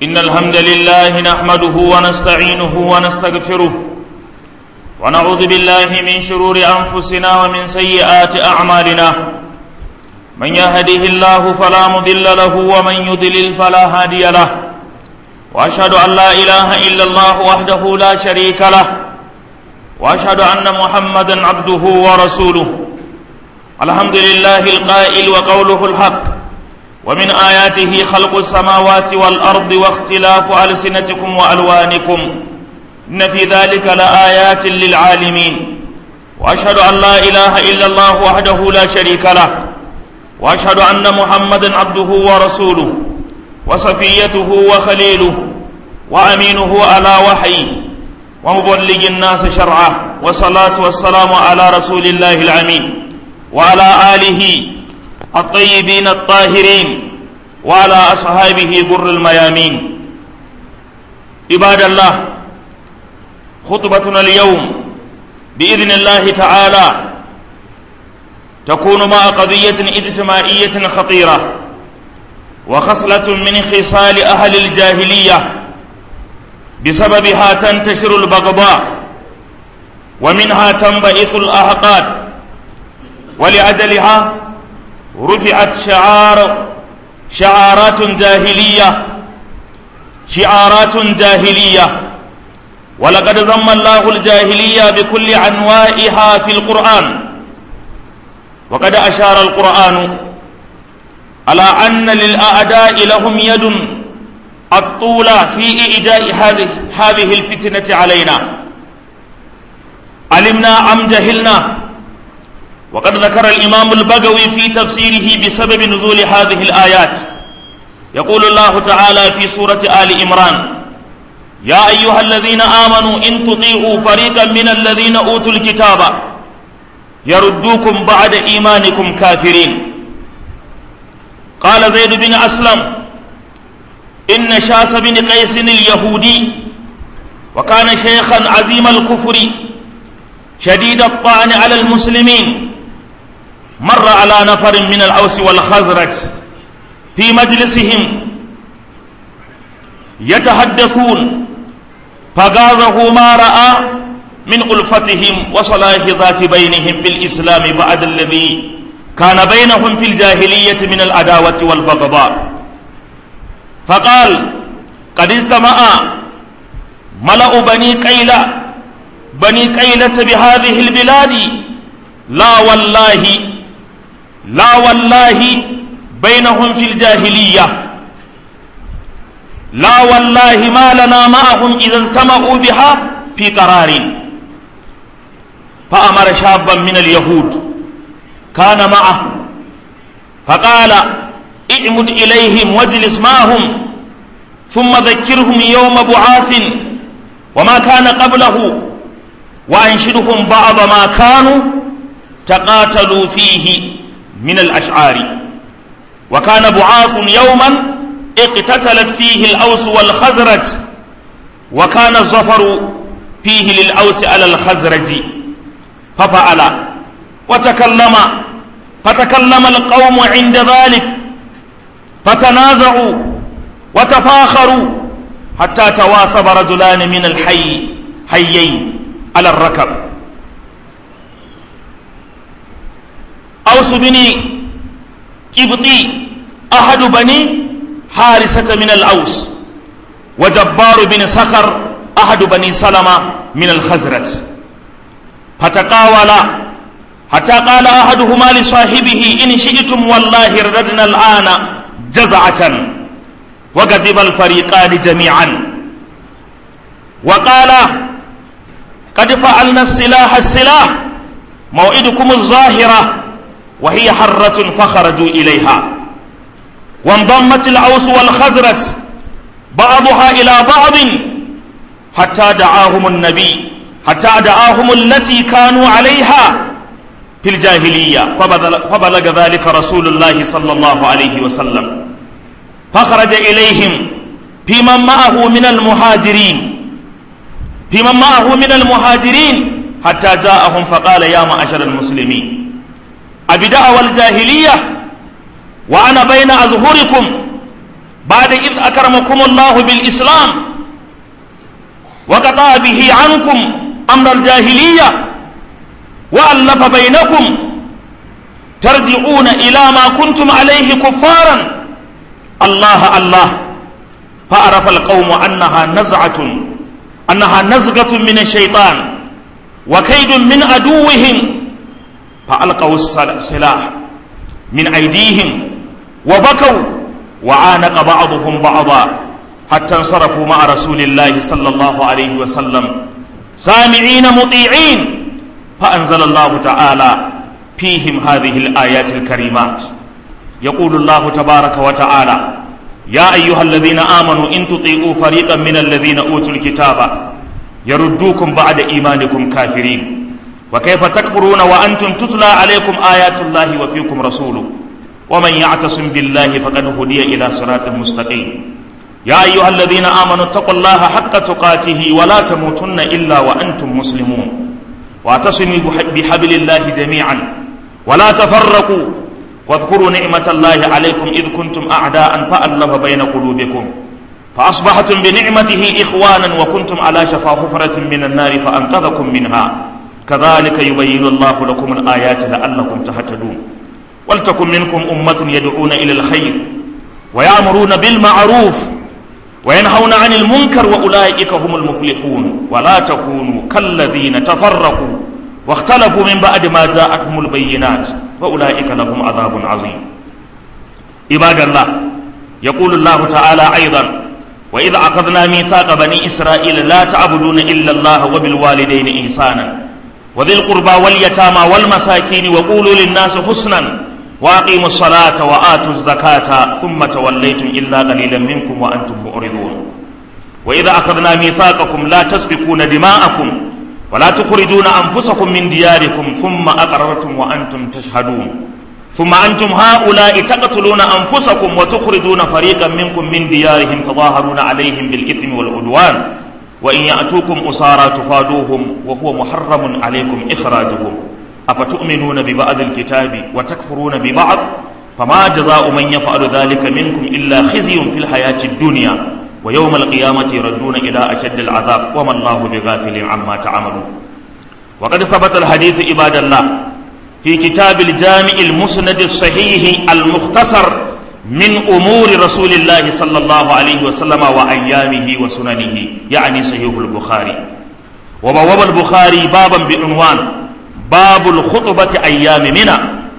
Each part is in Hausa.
إن الحمد لله نحمده ونستعينه ونستغفره ونعوذ بالله من شرور أنفسنا ومن سيئات أعمالنا من يهده الله فلا مضل له ومن يضلل فلا هادي له وأشهد أن لا إله إلا الله وحده لا شريك له وأشهد أن محمدا عبده ورسوله الحمد لله القائل وقوله الحق ومن آياته خلق السماوات والأرض واختلاف ألسنتكم وألوانكم إن في ذلك لآيات للعالمين وأشهد أن لا إله إلا الله وحده لا شريك له وأشهد أن محمدا عبده ورسوله وصفيته وخليله وأمينه على وحي ومبلغ الناس شرعه والصلاة والسلام على رسول الله العمين وعلى آله الطيبين الطاهرين وعلى أصحابه بر الميامين عباد الله خطبتنا اليوم بإذن الله تعالى تكون مع قضية اجتماعية خطيرة وخصلة من خصال أهل الجاهلية بسببها تنتشر البغضاء ومنها تنبئث الأحقاد ولأجلها رفعت شعار شعارات جاهلية شعارات جاهلية ولقد ذم الله الجاهلية بكل أنواعها في القرآن وقد أشار القرآن على أن للأعداء لهم يد الطولة في إيجاء هذه هذه الفتنة علينا علمنا أم جهلنا وقد ذكر الإمام البغوي في تفسيره بسبب نزول هذه الآيات يقول الله تعالى في سورة آل إمران يا أيها الذين آمنوا إن تطيعوا فريقا من الذين أوتوا الكتاب يردوكم بعد إيمانكم كافرين قال زيد بن أسلم إن شاس بن قيس اليهودي وكان شيخا عزيم الكفر شديد الطعن على المسلمين مر على نفر من الأوس والخزرج في مجلسهم يتحدثون فغازه ما رأى من ألفتهم وصلاح ذات بينهم في الإسلام بعد الذي كان بينهم في الجاهلية من العداوة والبغضاء فقال قد اجتمع ملأ بني قيلة بني قيلة بهذه البلاد لا والله لا والله بينهم في الجاهلية لا والله ما لنا معهم إذا اجتمعوا بها في قرار فأمر شابا من اليهود كان معه فقال اعمد إليهم واجلس معهم ثم ذكرهم يوم بعاث وما كان قبله وأنشدهم بعض ما كانوا تقاتلوا فيه من الأشعار وكان بعاث يوما اقتتلت فيه الأوس والخزرج وكان الظفر فيه للأوس على الخزرج ففعل وتكلم فتكلم القوم عند ذلك فتنازعوا وتفاخروا حتى تواثب رجلان من الحي حيين على الركب أوس بن قبطي أحد بني حارسة من الأوس وجبار بن صخر أحد بني سلمة من الخزرج فتقاولا حتى قال أحدهما لصاحبه إن شئتم والله رددنا الآن جزعة وغضب الفريقان جميعا وقال قد فعلنا السلاح السلاح موعدكم الظاهرة وهي حرة فخرجوا إليها وانضمت الأوس والخزرج بعضها إلى بعض حتى دعاهم النبي حتى دعاهم التي كانوا عليها في الجاهلية فبلغ ذلك رسول الله صلى الله عليه وسلم فخرج إليهم في من معه من المهاجرين في من معه من المهاجرين حتى جاءهم فقال يا معشر المسلمين أبدأ والجاهلية وأنا بين أظهركم بعد إذ أكرمكم الله بالإسلام وقطع به عنكم أمر الجاهلية وألف بينكم ترجعون إلى ما كنتم عليه كفارا الله الله فعرف القوم أنها نزعة أنها نزغة من الشيطان وكيد من عدوهم فألقوا السلاح من أيديهم وبكوا وعانق بعضهم بعضا حتى انصرفوا مع رسول الله صلى الله عليه وسلم سامعين مطيعين فأنزل الله تعالى فيهم هذه الآيات الكريمات يقول الله تبارك وتعالى يا أيها الذين آمنوا إن تطيعوا فريقا من الذين أوتوا الكتاب يردوكم بعد إيمانكم كافرين وكيف تكفرون وأنتم تتلى عليكم آيات الله وفيكم رسوله ومن يعتصم بالله فقد هدي إلى صراط مستقيم يا أيها الذين آمنوا اتقوا الله حق تقاته ولا تموتن إلا وأنتم مسلمون واعتصموا بحبل الله جميعا ولا تفرقوا واذكروا نعمة الله عليكم إذ كنتم أعداء فألف بين قلوبكم فأصبحتم بنعمته إخوانا وكنتم على شفا حفرة من النار فأنقذكم منها كذلك يبين الله لكم الآيات لعلكم تهتدون ولتكن منكم أمة يدعون إلى الخير ويأمرون بالمعروف وينهون عن المنكر وأولئك هم المفلحون ولا تكونوا كالذين تفرقوا واختلفوا من بعد ما جاءتهم البينات وأولئك لهم عذاب عظيم عباد الله يقول الله تعالى أيضا وإذ أخذنا ميثاق بني إسرائيل لا تعبدون إلا الله وبالوالدين إحسانا وذي القربى واليتامى والمساكين وقولوا للناس حسنا وأقيموا الصلاة وآتوا الزكاة ثم توليتم إلا قليلا منكم وأنتم معرضون وإذا أخذنا ميثاقكم لا تسفكون دماءكم ولا تخرجون أنفسكم من دياركم ثم أقررتم وأنتم تشهدون ثم أنتم هؤلاء تقتلون أنفسكم وتخرجون فريقا منكم من ديارهم تظاهرون عليهم بالإثم والعدوان وإن يأتوكم أسارى تفادوهم وهو محرم عليكم إخراجهم أفتؤمنون ببعض الكتاب وتكفرون ببعض فما جزاء من يفعل ذلك منكم إلا خزي في الحياة الدنيا ويوم القيامة يردون إلى أشد العذاب وما الله بغافل عما تعملون وقد ثبت الحديث عباد الله في كتاب الجامع المسند الصحيح المختصر من أمور رسول الله صلى الله عليه وسلم وأيامه وسننه يعني صحيح البخاري وبواب البخاري بابا بعنوان باب الخطبة أيام منى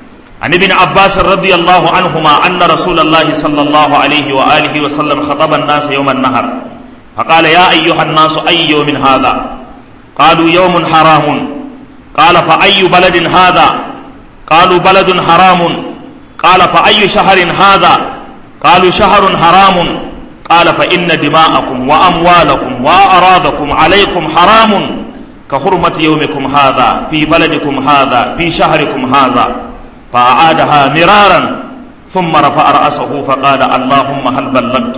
عن ابن عباس رضي الله عنهما أن رسول الله صلى الله عليه وآله وسلم خطب الناس يوم النهر فقال يا أيها الناس أي يوم هذا قالوا يوم حرام قال فأي بلد هذا قالوا بلد حرام قال فأي شهر هذا قالوا شهر حرام قال فإن دماءكم وأموالكم وأراضكم عليكم حرام كحرمة يومكم هذا في بلدكم هذا في شهركم هذا فأعادها مرارا ثم رفع رأسه فقال اللهم هل بلغت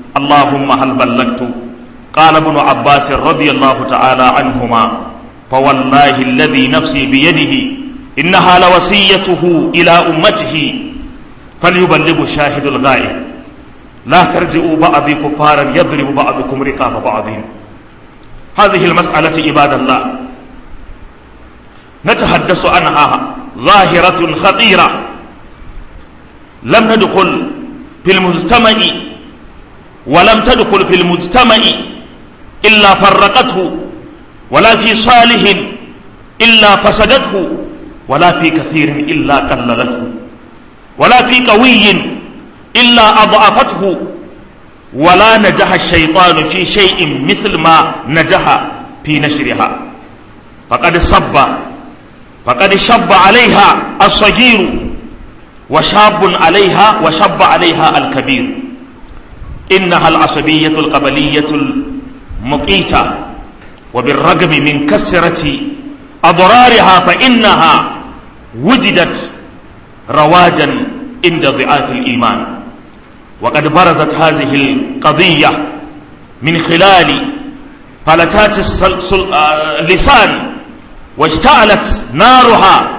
اللهم هل بلغت قال ابن عباس رضي الله تعالى عنهما فوالله الذي نفسي بيده إنها لوصيته إلى أمته فليبلغ الشاهد الغائب لا ترجعوا بعضي كفارا يضرب بعضكم رقاب بعضهم هذه المسألة عباد الله نتحدث عنها ظاهرة خطيرة لم ندخل في المجتمع ولم تدخل في المجتمع إلا فرقته ولا في صالح إلا فسدته ولا في كثير إلا قللته ولا في قوي إلا أضعفته ولا نجح الشيطان في شيء مثل ما نجح في نشرها فقد صب فقد شب عليها الصغير وشاب عليها وشب عليها الكبير إنها العصبية القبلية المقيتة وبالرغم من كثرة أضرارها فإنها وجدت رواجا عند ضعاف الإيمان وقد برزت هذه القضية من خلال فلتات اللسان واشتعلت نارها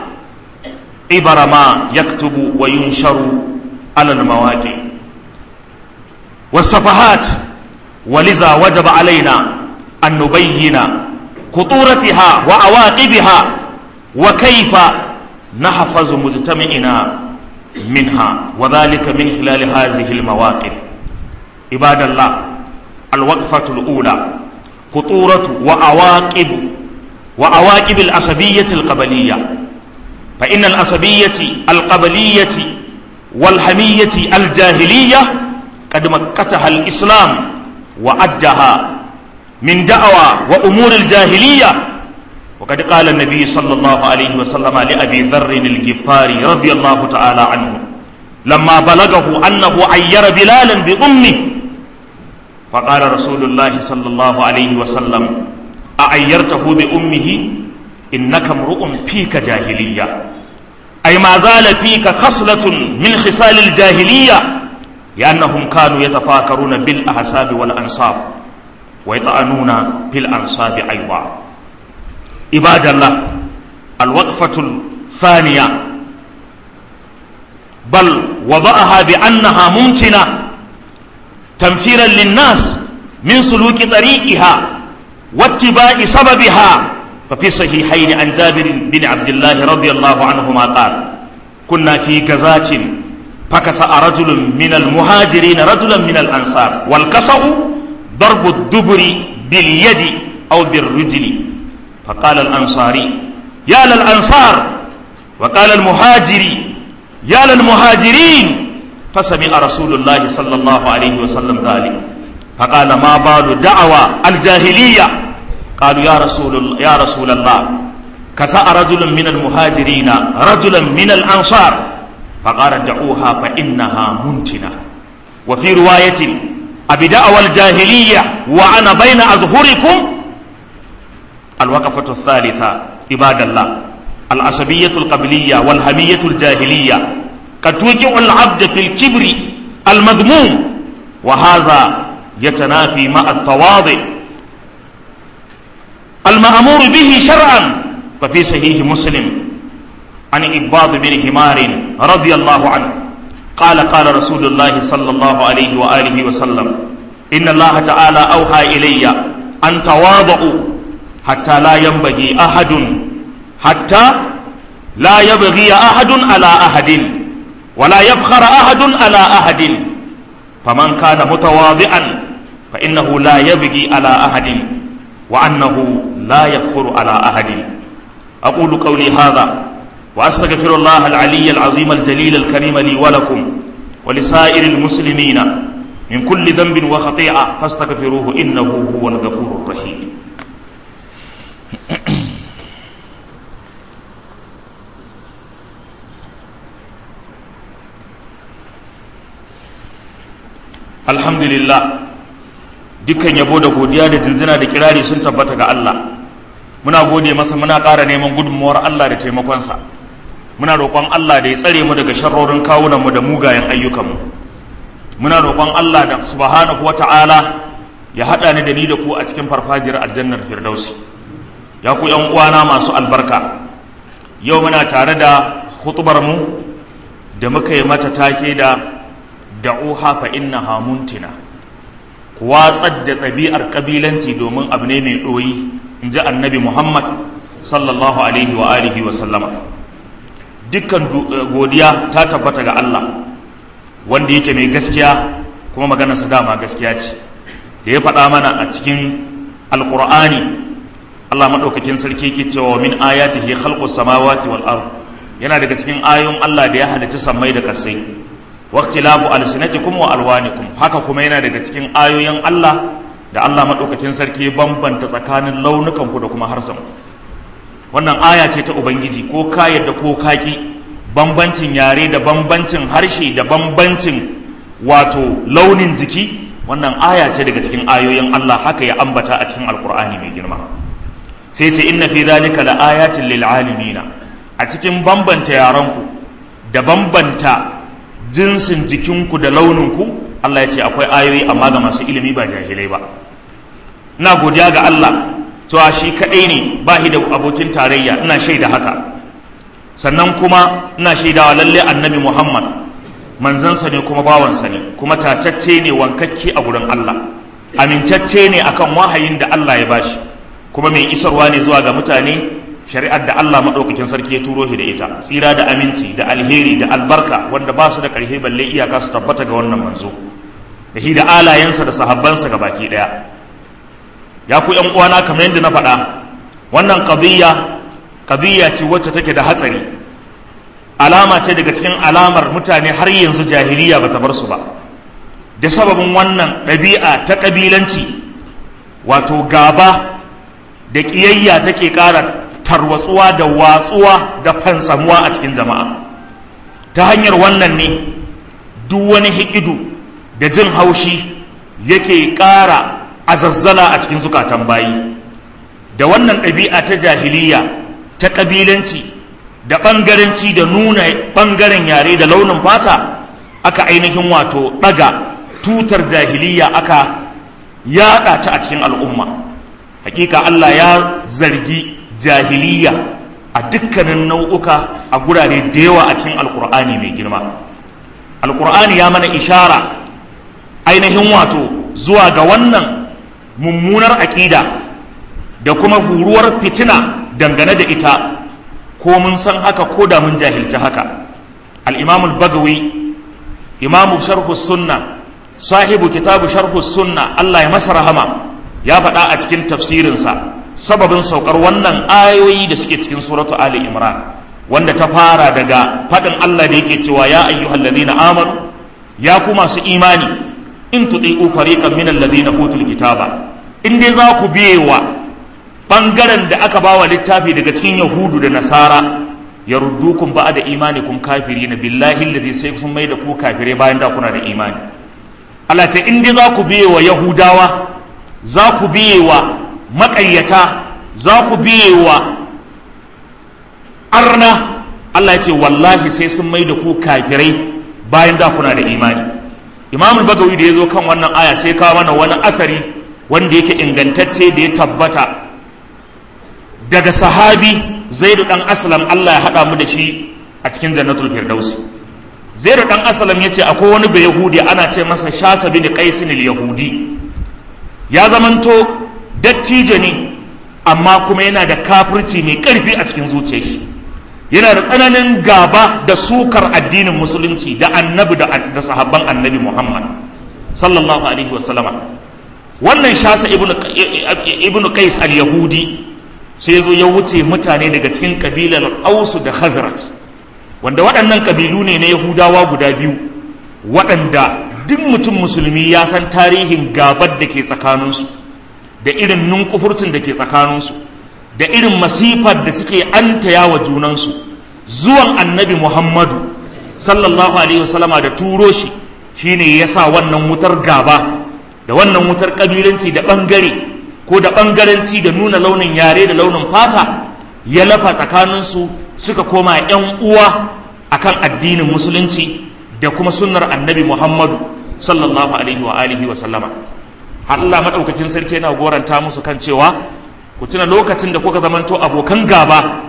عبر ما يكتب وينشر على المواقع والصفحات ولذا وجب علينا أن نبين خطورتها وعواقبها وكيف نحفظ مجتمعنا منها وذلك من خلال هذه المواقف عباد الله الوقفة الأولى خطورة وعواقب وعواقب العصبية القبلية فإن العصبية القبلية والحمية الجاهلية قد مكتها الإسلام وأدها من دعوى وأمور الجاهلية وقد قال النبي صلى الله عليه وسلم لأبي ذر الجفاري رضي الله تعالى عنه لما بلغه أنه عير بلالا بأمه فقال رسول الله صلى الله عليه وسلم أعيرته بأمه إنك امرؤ فيك جاهلية أي ما زال فيك خصلة من خصال الجاهلية لأنهم كانوا يتفاكرون بالأحساب والأنصاب ويطعنون في الأنصاب أيضا عباد الله الوقفة الثانية بل وضعها بأنها ممكنة تنفيرا للناس من سلوك طريقها واتباع سببها ففي صحيحين عن جابر بن عبد الله رضي الله عنهما قال كنا في غزاة فكسأ رجل من المهاجرين رجلا من الأنصار والكسأ ضرب الدبر باليد أو بالرجل فقال الأنصاري يا للأنصار وقال المهاجري يا للمهاجرين فسمع رسول الله صلى الله عليه وسلم ذلك فقال ما بال دعوى الجاهلية قالوا يا رسول يا رسول الله كسأ رجل من المهاجرين رجلا من الأنصار فقال دعوها فإنها منتنة وفي رواية أبي دعوى الجاهلية وأنا بين أظهركم الوقفة الثالثة عباد الله العصبية القبلية والهمية الجاهلية قد توقع العبد في الكبر المذموم وهذا يتنافي مع التواضع المأمور به شرعا ففي صحيح مسلم عن إباض بن حمار رضي الله عنه قال قال رسول الله صلى الله عليه وآله وسلم إن الله تعالى أوحى إلي أن تواضعوا حتى لا ينبغي أحد حتى لا يبغي أحد على أحد ولا يبخر أحد على أحد فمن كان متواضعا فإنه لا يبغي على أحد وأنه لا يفخر على أحد أقول قولي هذا وأستغفر الله العلي العظيم الجليل الكريم لي ولكم ولسائر المسلمين من كل ذنب وخطيئة فاستغفروه إنه هو الغفور الرحيم alhamdulillah dukkan yabo da godiya da jinjina da kirari sun tabbata ga Allah muna gode masa muna ƙara neman gudunmuwar Allah da taimakonsa muna roƙon Allah da ya tsare mu daga sharrorin kawunanmu da mugayen ayyukanmu muna roƙon Allah da subhanahu wata'ala ya haɗa ni da ni da ku a cikin farfajiyar aljannar firdausi ya ku yan uwana masu albarka yau muna tare da hutubar mu da muka yi mata take da da'uha fa innaha muntina ku watsar da ɗabi'ar ƙabilanci domin abu ne mai ɗoyi in ji annabi muhammad sallallahu alaihi wa alihi wa sallama dukkan godiya ta tabbata ga allah wanda yake mai gaskiya kuma maganarsa dama gaskiya ce da ya faɗa mana a cikin alƙur'ani allah maɗaukakin sarki ke cewa min ayatihi khalqus samawati wal ard yana daga cikin ayoyin allah da ya halitta sammai da kasai waqtilafu alsinatikum wa alwanikum haka kuma yana daga cikin ayoyin Allah da Allah madaukakin sarki bambanta tsakanin launukan ku da kuma harsan wannan aya ce ta ubangiji ko ka yadda ko kaki bambancin yare da bambancin harshe da bambancin wato launin jiki wannan aya ce daga cikin ayoyin Allah haka ya ambata a cikin alkur'ani mai girma sai ce inna fi dhalika la ayatin lil alimina a cikin bambanta yaranku da bambanta jinsin jikinku da launinku Allah ya ce akwai ayoyi amma ga masu ilimi ba jahilai ba ina godiya ga Allah cewa shi kaɗai ne ba shi da abokin tarayya ina shaida haka sannan kuma ina shaidawa lalle annabi Muhammad manzansa ne kuma bawansa ne kuma tacacce ne wankakke a gurin Allah amincacce ne akan wahayin da Allah ya bashi kuma mai isarwa ne zuwa ga mutane shari'ar da Allah maɗaukakin sarki ya turo shi da ita tsira da aminci da alheri da albarka wanda ba su da ƙarfi balle iyaka su tabbata ga wannan manzo da shi da alayensa da sahabbansa ga baki ɗaya ya ku ƴan uwana kamar yadda na faɗa wannan qadiyya qadiyya ce wacce take da hatsari alama ce daga cikin alamar mutane har yanzu jahiliya bata bar su ba da sababin wannan ɗabi'a ta ƙabilanci wato gaba da ƙiyayya take ƙara tarwatsuwa da watsuwa da fansamuwa a cikin jama'a ta hanyar wannan ne duk wani hikidu da jin haushi yake ƙara azazzala a cikin zukatan bayi da wannan ɗabi'a ta jahiliya ta ƙabilanci da ɓangaranci da nuna ɓangaren yare da launin fata aka ainihin wato ɗaga tutar jahiliya aka yaɗa ta a cikin al'umma hakika Allah ya zargi jahiliya a dukkanin nau'uka a gurare da yawa a cikin alkur'ani mai girma alkur'ani ya mana ishara ainihin wato zuwa ga wannan mummunar aƙida da kuma huruwar fitina dangane da ita ko mun san haka ko da mun jahilci haka al-imam al-bagawi imamu sharhu sunna sahibu kitabu sharhu sunna Allah ya masa rahama ya faɗa a cikin tafsirinsa sababin saukar wannan ayoyi da suke cikin suratu Ali Imran wanda ta fara daga faɗin Allah da yake cewa ya ayyuhal ladina amanu ya ku masu imani in tuti'u fariqan min alladhina utul kitaba in dai za ku biyewa bangaren da aka bawa littafi daga cikin yahudu da nasara yaruddukum ba'da imanikum kafirina billahi alladhi sai sun mai da ku kafire bayan da kuna da imani Allah ce in dai za ku biyewa yahudawa za ku biyewa maƙayyata za ku biyewa arna Allah ya ce wallahi sai sun mai da ku kafirai bayan da kuna da imani imam bagawi da ya zo kan wannan aya sai kawo mana wani athari wanda yake ingantacce da ya tabbata daga sahabi zaidu dan aslam Allah ya haɗa mu da shi a cikin jannatul firdaus zaidu dan aslam ya ce akwai wani bai yahudi ana ce masa shasa bin qaisin yahudi ya zamanto dattijo ne amma kuma yana da kafirci mai ƙarfi a cikin zuciyar shi yana da tsananin gaba da sukar addinin musulunci da annabi da sahabban annabi muhammad sallallahu alaihi wasallama wannan shasa ibnu qais al-yahudi sai zo ya wuce mutane daga cikin kabilar ausu da khazraj wanda waɗannan kabilu ne na yahudawa guda biyu waɗanda duk mutum musulmi ya san tarihin gabar da ke tsakaninsu da irin nunkufurcin da ke tsakaninsu da irin masifar da suke antaya wa junansu zuwan annabi muhammadu sallallahu alaihi wasallama da turo shi shine ya sa wannan wutar gaba da wannan wutar kabilanci da ɓangare ko da ɓangaranci da nuna launin yare da launin fata ya lafa tsakaninsu suka koma 'yan uwa akan addinin musulunci da kuma sunnar annabi muhammadu sallallahu alaihi wa alihi wa sallama Allah maɗaukakin sarki yana goranta musu kan cewa ku tuna lokacin da kuka zamanto abokan gaba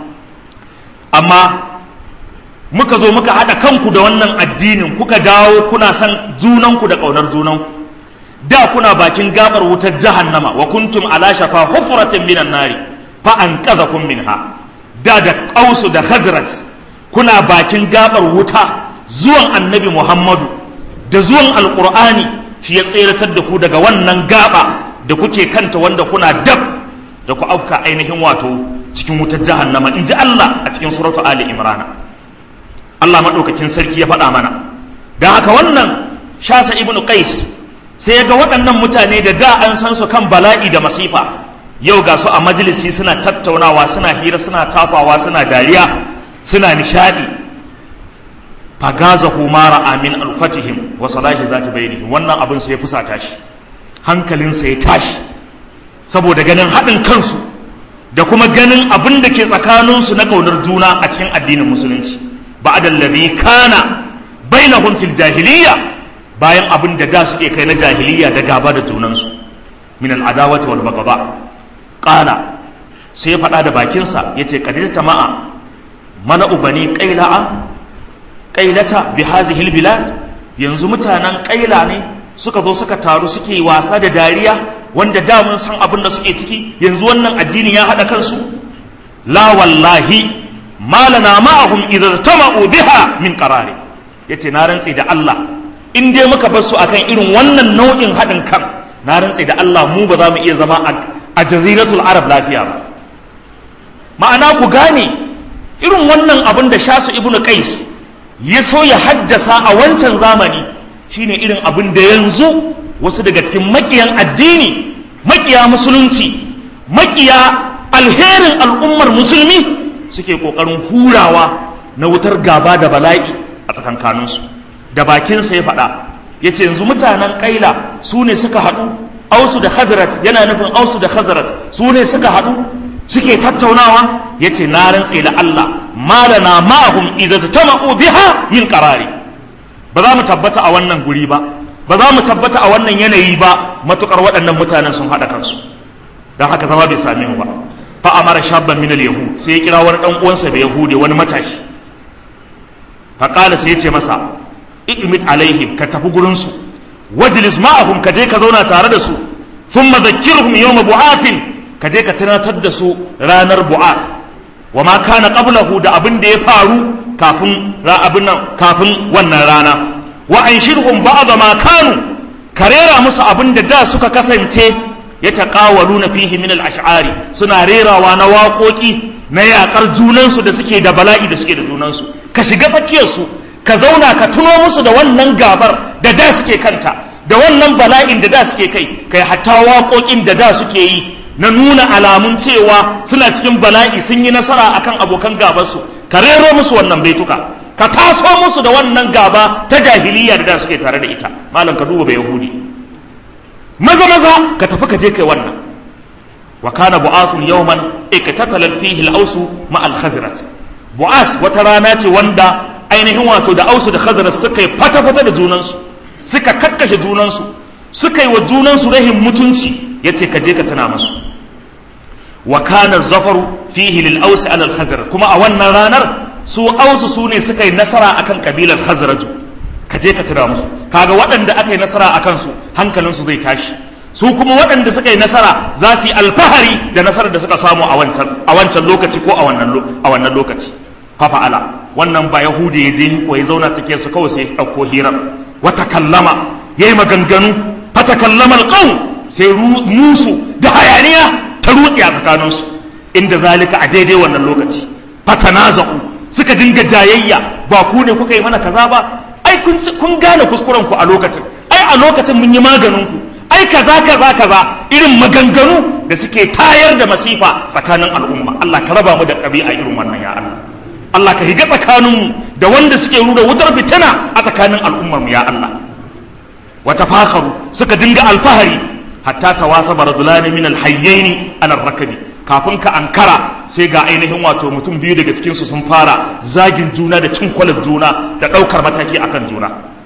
amma muka zo muka haɗa kanku da wannan addinin kuka dawo kuna son junanku da ƙaunar junanku da kuna bakin gabar wutar jahannama wa kuntum ala shafa hufratin minan nari fa an kun minha da da ƙausu da khazraj kuna bakin gabar wuta zuwan annabi muhammadu da zuwan alƙur'ani shi ya tseratar da ku daga wannan gaba da kuke kanta wanda kuna dab da ku auka ainihin wato cikin wutar jahannama in ji Allah a cikin suratu Ali Imran Allah maɗaukakin sarki ya faɗa mana don haka wannan shasa ibnu qais sai ya ga waɗannan mutane da da an san su kan bala'i da masifa yau ga su a majalisi suna tattaunawa suna hira suna tafawa suna dariya suna nishadi fagazahu mara amin alfatihim wa salahi zati bainihim wannan abin sai ya fusata shi hankalinsa ya tashi saboda ganin haɗin kansu da kuma ganin abin da ke tsakaninsu na ƙaunar juna a cikin addinin musulunci ba'da alladhi kana bainahum fil jahiliya bayan abin da da suke kai na jahiliya da gaba da junansu min al'adawati wal bagaba qala sai ya faɗa da bakinsa yace qadista ma'a mala'u bani qaila'a qailata bi hadhihi albilad yanzu mutanen kaila ne suka zo suka taru suke wasa da dariya wanda da mun san abin da suke ciki yanzu wannan addini ya haɗa kansu la wallahi malana ma'ahum idza tama'u biha min qarari yace na rantse da Allah in dai muka bar su akan irin wannan nau'in haɗin kan na rantse da Allah mu ba za mu iya zama a jaziratul arab lafiya ba ma'ana ku gane irin wannan abin da shasu ibnu qais ya so ya haddasa a wancan zamani shine irin abin da yanzu wasu daga cikin makiyan addini makiya musulunci makiya alherin al'ummar musulmi suke kokarin hurawa na wutar gaba da bala'i a tsakankaninsu da bakinsa ya faɗa ya ce yanzu mutanen ƙaila su ne suka haɗu ausu da hazarat yana nufin ausu da hazarat su ne suka haɗu suke tattaunawa ya ce na rantse da Allah malana ma'ahum idza tama'u biha min qarari ba za mu tabbata a wannan guri ba ba za mu tabbata a wannan yanayi ba matukar waɗannan mutanen sun haɗa kansu don haka zama bai same mu ba fa amara shabban min al-yahud sai ya kira wani dan uwansa da yahudi wani matashi fa qala sai ya ce masa i'mid alaihim ka tafi gurin su wajlis ma'ahum ka je ka zauna tare da su thumma dhakkirhum yawm bu'athin ka je ka tunatar da su ranar bu'ath wa ma kana qablahu da abin da ya faru kafin abin nan kafin wannan rana wa anshirhum ba'd ma kanu karera musu abin da da suka kasance ya taqawaluna fihi min al-ash'ari suna rerawa na waƙoƙi na yaƙar junansu da suke da bala'i da suke da junansu ka shiga fakiyar su ka zauna ka tuno musu da wannan gabar da da suke kanta da wannan bala'in da da suke kai kai hatta waƙoƙin da da suke yi na nuna alamun cewa suna cikin bala'i sun yi nasara akan abokan gabarsu ka rero musu wannan baituka ka taso musu da wannan gaba ta jahiliya da da suke tare da ita malam ka duba bai yahudi maza maza ka tafi ka je kai wannan wa kana bu'asun yawman iktatala fihi al-ausu ma al-khazraj bu'as wata rana ce wanda ainihin wato da ausu da khazraj suka yi fata fata da junansu suka kakkashe junansu suka yi wa junansu rahin mutunci yace ka je ka tana musu wa kana zafaru fihi lil aus ala al khazraj kuma a wannan ranar su ausu su ne suka yi nasara akan kabilar khazraju ka je ka tana musu kaga waɗanda aka yi nasara akan su hankalin su zai tashi su kuma waɗanda suka yi nasara za su yi alfahari da nasarar da suka samu a wancan a wancan lokaci ko a wannan a wannan lokaci fa fa'ala wannan ba yahudi ya je ko ya zauna cikin su kawai sai ya dauko hirar wata kallama yayi maganganu fata kallama alqawm sai musu da hayaniya ta rutse a tsakaninsu inda zalika a daidai wannan lokaci fatanaza'u suka dinga jayayya ba ku ne kuka yi mana kaza ba ai kun gane kuskuren ku a lokacin ai a lokacin mun yi maganin ku ai kaza kaza kaza irin maganganu da suke tayar da masifa tsakanin al'umma Allah ka raba mu da ɗabi'a irin wannan ya Allah Allah ka higa tsakaninmu da wanda suke rura wutar fitina a tsakanin al'ummar mu ya Allah wata fakharu suka dinga alfahari hatta tawasaba rajulani min alhayyaini ala rakabi kafin ka ankara sai ga ainihin wato mutum biyu daga cikin su sun fara zagin juna da cin kwalar juna da daukar mataki akan juna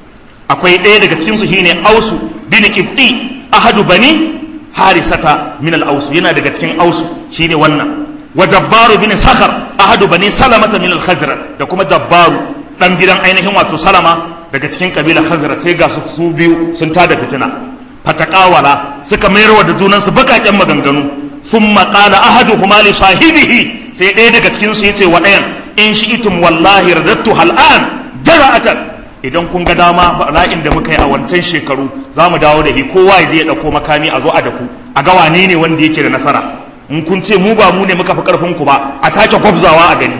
akwai ɗaya daga cikin su shine ausu bin qibti ahadu bani harisata min al-ausu yana daga cikin ausu shine wannan wa jabbaru bin sakhar ahadu bani salamata min al-khazraj da kuma jabbaru dan gidan ainihin wato salama daga cikin kabilar khazraj sai ga su su biyu sun tada fitina fatakawala suka mayarwa da junansu bakaken maganganu thumma qala ahaduhuma li sahibihi sai ɗaya daga cikin su yace wa ɗayan in shi'tum wallahi radattu hal'an jara'atan idan kun ga dama bala'in da muka yi a wancan shekaru za mu dawo da shi kowa ya je ya ɗauko makami a zo a daku a ga wane ne wanda yake da nasara in kun ce mu ba mu ne muka fi ƙarfin ku ba a sake gwabzawa a gani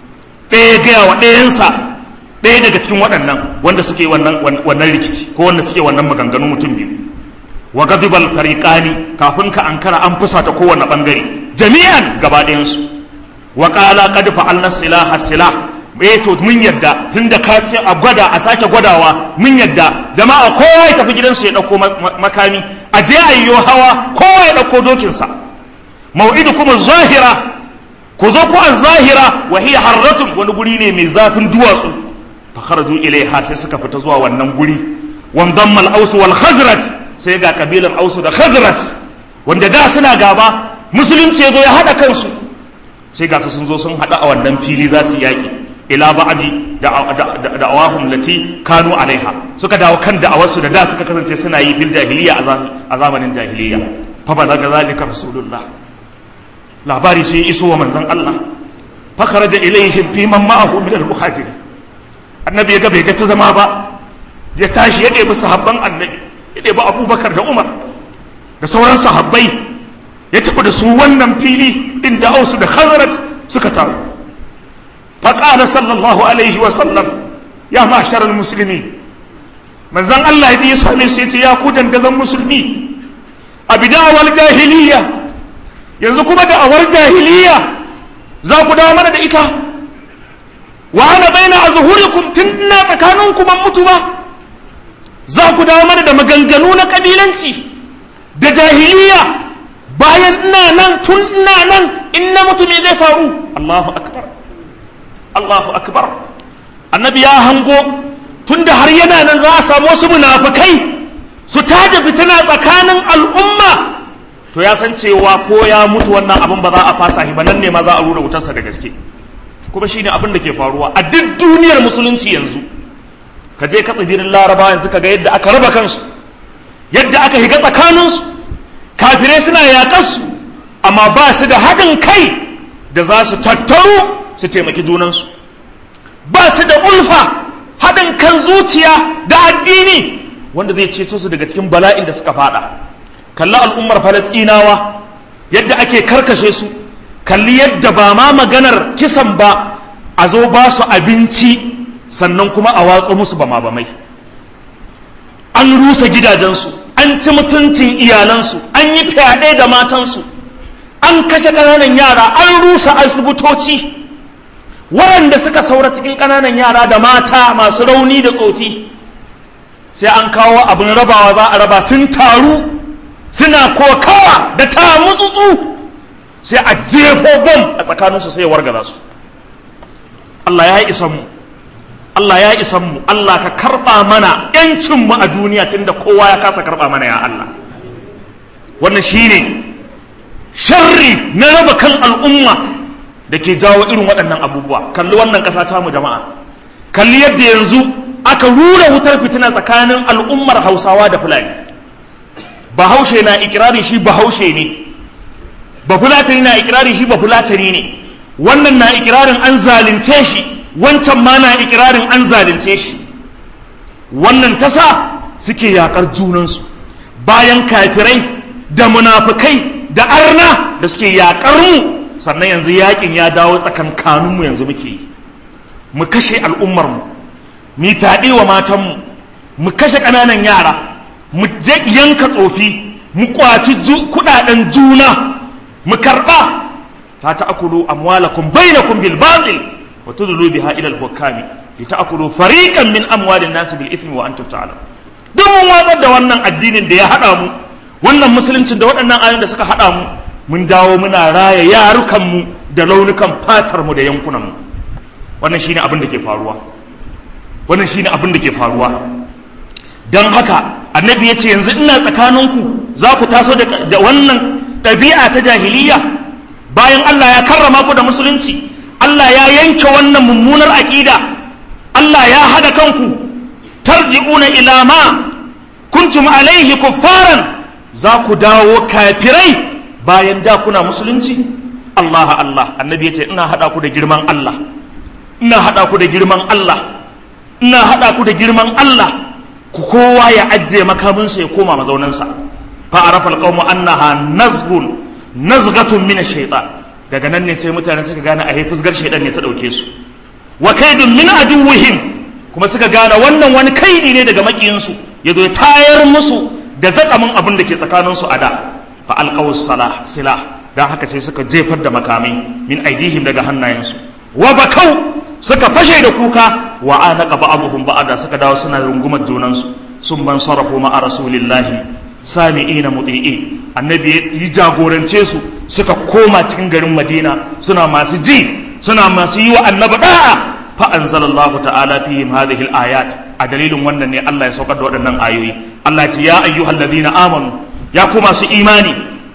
ɗaya gaya wa ɗayansa ɗaya daga cikin waɗannan wanda suke wannan wannan rikici ko wanda suke wannan maganganu mutum biyu wa gadibal fariqani kafin ka ankara an fusata kowanne bangare jami'an gaba ɗayan su wa qala qad fa'alna silaha silah eh to mun yadda tunda ka ce a gwada a sake gwadawa mun yadda jama'a kowa ya tafi gidansu ya dauko makami a je ayyo hawa kowa ya dauko dokin sa mau'idu kuma zahira ku zo ku an zahira wa hiya harratun wani guri ne mai zafin duwatsu fa kharaju ilaiha sai suka fita zuwa wannan guri wandamma al-aus wal khazraj sai ga kabilan ausu da khazraj wanda da suna gaba musulunci ya zo ya haɗa kansu sai ga su sun zo sun haɗu a wannan fili za su yaƙi ila ba'di da'awahum lati kanu alaiha suka dawo kan da'awarsu da da suka kasance suna yi bil jahiliya a zamanin jahiliya fa balaga zalika rasulullah labari sai iso wa manzon Allah fa kharaja ilaihim fi man ma'ahu min al-muhajirin annabi ya ga bai ga ta zama ba ya tashi ya ɗebi sahabban annabi ya ɗebi abubakar da umar da sauran sahabbai ya tafi da su wannan fili inda ausu da khazraj suka taru faƙala sallallahu alaihi wa sallam ya masharar musulmi manzan Allah ya same su yace ya ku dangazan musulmi a bida'awar jahiliya yanzu kuma da'awar jahiliya za ku dawo mana da ita wa ana baina azhurikum tun ina tsakaninku ban mutu ba za ku dawo mana da maganganu na kabilanci da jahiliya bayan ina nan tun ina nan in na mutu me zai faru Allahu akbar Allahu akbar annabi ya hango tunda har yana nan za a samu wasu munafikai su tada fitina tsakanin al'umma to ya san cewa ko ya mutu wannan abin ba za a fasa shi ba nan ne ma za a rura wutarsa da gaske kuma shine abin da ke faruwa a duk duniyar musulunci yanzu ka je ka tsibirin laraba yanzu ka ga yadda aka raba kansu yadda aka higa tsakaninsu kafirai suna yaƙarsu amma ba su da haɗin kai da za su tattaru su taimaki junansu ba su da ulfa haɗin kan zuciya da addini wanda zai ceto su daga cikin bala'in da suka fada kalli al'ummar falastinawa yadda ake karkashe su kalli yadda ba ma maganar kisan ba a zo ba su abinci sannan kuma a watso musu bama bamai an rusa gidajensu an ci mutuncin iyalansu an yi fyaɗe da matansu an kashe ƙananan yara an rusa asibitoci waɗanda suka saura cikin ƙananan yara da mata masu rauni da tsofi sai an kawo abin rabawa za a raba sun taru suna kokawa da tamutsutsu sai a jefo bom a tsakaninsu sai ya wargaza su Allah ya yi isan mu Allah ya isan mu Allah ka karɓa mana ‘yancinmu a duniya tunda kowa ya kasa karɓa mana ya Allah wannan shine sharri na raba kan al'umma da ke jawo irin waɗannan abubuwa kalli wannan ƙasa ta mu jama'a kalli yadda yanzu aka rura wutar fitina tsakanin al'ummar hausawa da fulani bahaushe na ikirarin shi bahaushe ne bafulatani na ikirarin shi bafulatani ne wannan na ikirarin an zalunce shi wancan ma na ikirarin an zalunce shi wannan tasa suke yakar junansu bayan kafirai da munafukai da arna da suke yakar mu sannan yanzu yakin ya dawo tsakankaninmu yanzu muke yi mu kashe al'ummarmu mu taɗe wa matanmu mu kashe ƙananan yara mu yanka tsofi mu kwaci kuɗaɗen juna mu karɓa ta ta'akulu amwalakum bainakum bil batil wa tudlu biha ila al-hukami li ta'kulu fariqan min amwalin nas bil ithmi wa antum ta'lamun duk mun watsar da wannan addinin da ya hada mu wannan musuluncin da waɗannan ayoyin da suka hada mu mun dawo muna raya yarukan mu da launukan fatar mu da yankunan mu wannan shine abin da ke faruwa wannan shine abin da ke faruwa dan haka annabi ya ce yanzu ina tsakaninku za ku taso da wannan ɗabi'a ta jahiliya bayan Allah ya karrama ku da musulunci Allah ya yanke wannan mummunar aƙida Allah ya hada kanku tarji'una ila ma kuntum alaihi kuffaran za ku dawo kafirai bayan da kuna musulunci Allah Allah annabi ya ce ina hada ku da girman Allah ina hada ku da girman Allah ina hada ku da girman Allah ku kowa ya ajiye makaminsa ya koma mazaunansa fa arafa alqawmu annaha nazghun nazghatun min ash-shaytan daga nan ne sai mutane suka gane a fusgar shaytan ne ta dauke su wa kaidun min aduwwihim kuma suka gane wannan wani kaidi ne daga makiyinsu ya zo ya tayar musu da zakamin abin da ke tsakanin su a da fa alqaw salah silah dan haka sai suka jefar da makamai min aidihim daga hannayensu wa bakau suka fashe da kuka wa anaka ba'dhum ba'da suka dawo suna rungumar junansu sun ban sarrafu ma'a rasulillahi sami'ina muti'i annabi ya jagorance su suka koma cikin garin madina suna masu ji suna masu yi wa annabi da'a fa anzalallahu ta'ala fihim hadhihi al-ayat a dalilin wannan ne Allah ya saukar da waɗannan ayoyi Allah ya ce ya ayyuhal ladina amanu ya ku masu imani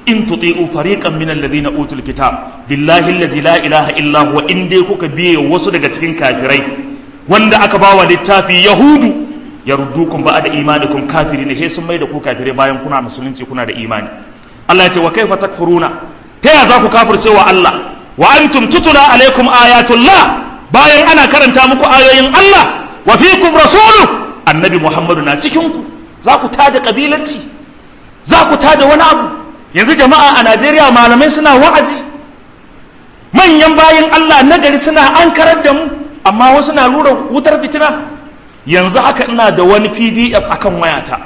in tuti'u fariqan min alladhina utul kitab billahi allazi la ilaha illa huwa in dai kuka biye wasu daga cikin kafirai wanda aka bawa littafi yahudu yaruddukum ba'da imanikum kafirin he sun mai da ku kafirai bayan kuna musulunci kuna da imani Allah ya ce wa kaifa takfuruna ta ya za ku kafirce wa Allah wa antum tutula alaikum ayatullah bayan ana karanta muku ayoyin Allah wa fikum rasulu annabi Muhammadu na cikin ku za ku tada kabilanci za ku tada wani abu yanzu jama'a a Najeriya malamai suna wa'azi manyan bayin Allah nagari suna ankarar da mu amma wasu na lura wutar fitina yanzu haka ina da wani pdf akan wayata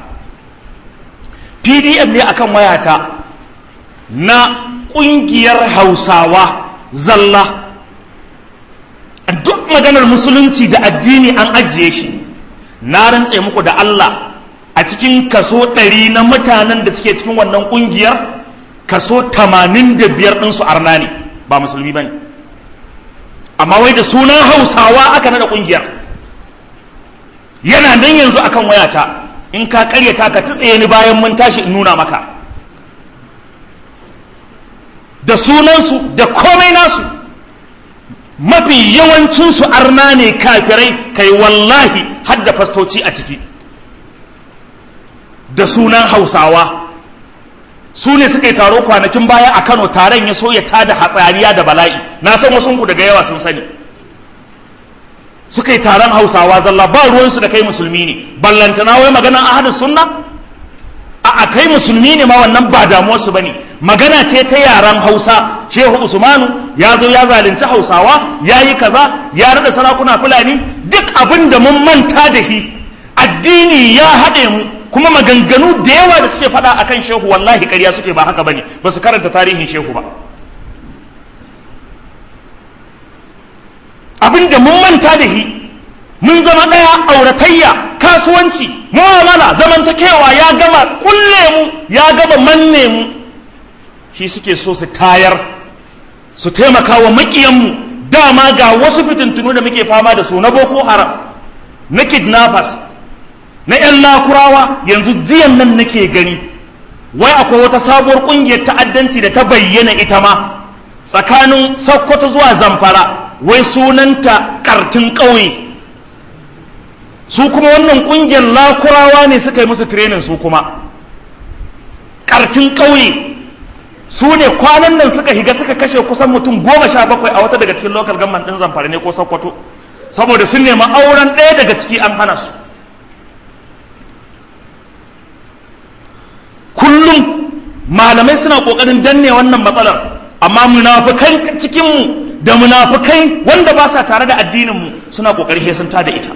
pdf ne akan wayata na kungiyar hausawa zalla duk maganar musulunci da addini an ajiye shi na rantse muku da Allah a cikin kaso ɗari na mutanen da suke cikin wannan kungiyar kaso tamanin da biyar ɗinsu arna ne ba musulmi ba ne amma wai da sunan hausawa aka nada kungiyar yana nan yanzu akan wayata in ka karyata ka tsaye ni bayan mun tashi in nuna maka da sunansu da komai nasu mafi yawancinsu arna ne kafirai kai wallahi har da fastoci a ciki da sunan hausawa su ne suka yi taro kwanakin baya a kano taron ya so ya tada hatsariya da bala'i na san wasu ku daga yawa sun sani suka yi taron hausawa zalla ba ruwansu da kai musulmi ne ballantana wai maganan ahadin sunna a a kai musulmi ne ma wannan ba damuwarsu ba ne magana ce ta yaren hausa shehu usmanu ya zo ya zalunci hausawa ya yi kaza ya rada sarakuna fulani duk abin da mun manta da shi addini ya haɗe mu kuma maganganu da yawa da suke faɗa akan shehu wallahi ƙarya suke ba haka bane ba su karanta tarihin shehu ba abin da mun manta da shi mun zama ɗaya auratayya kasuwanci mu'amala zamantakewa ya gama kulle mu ya gama manne mu shi suke so su tayar su taimaka wa maƙiyanmu dama ga wasu fitintunu da muke fama da su na boko haram na kidnappers na 'yan lakurawa yanzu jiyan nan nake gani wai akwai wata sabuwar ƙungiyar ta'addanci da ta bayyana ita ma tsakanin sokoto zuwa zamfara wai sunanta kartin ƙauye su kuma wannan ƙungiyar lakurawa ne suka yi musu training su kuma kartin ƙauye su ne kwanan nan suka higa suka kashe kusan mutum goma sha bakwai a wata daga cikin local government ɗin zamfara ne ko sokoto saboda sun nema auren ɗaya daga ciki an hana su kullum malamai suna ƙoƙarin danne wannan matsalar amma munafukan cikinmu da munafukai wanda ba sa tare da addininmu suna ƙoƙarin sun da ita